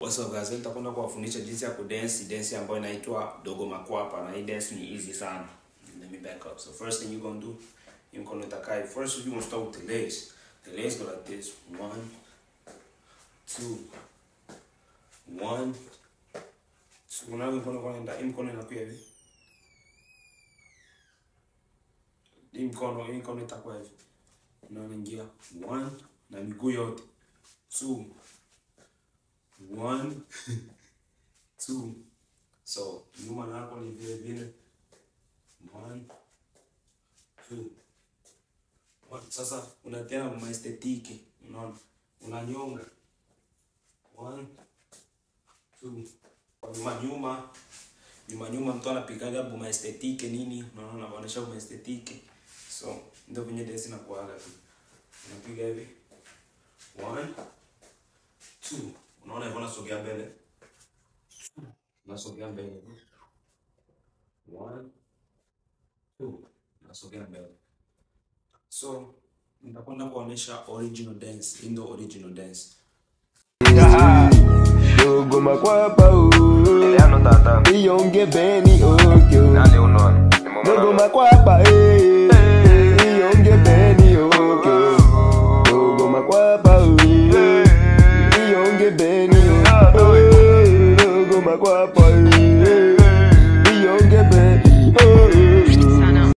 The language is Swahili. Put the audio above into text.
What's up guys? Leo nitakwenda kuwafundisha jinsi ya kudance dance ambayo inaitwa dogo makwapa na hii dance ni easy sana. Let me back up. So first thing you gonna do, you mkono itakai. First you gonna start with the legs. The legs go like this. One, two, one, two. Unaona mkono kwenda, hii mkono inakuwa hivi. Hii mkono, hii mkono itakuwa hivi. Unaona ingia one na miguu yote. Two, one two so nyuma nako ni vile vile one two one. sasa unatena maestetiki unaona unanyonga one two Kwa nyuma nyuma nyuma nyuma mtu anapigaga bu maestetike nini unaona anaonyesha bu maestetike so ndio venye desi na kuaga tu unapiga hivi one two unaona hivyo nasogea mbele nasogea mbele one two nasogea mbele so nitakwenda kuonyesha original dance hii ndio original dance Dogo makwapa o Eliano tata Iyonge beni okyo Nani unaona Ni mama Dogo na- makwapa eh Iyonge beni okyo Dogo makwapa o Iyonge beni okyo Dogo makwapa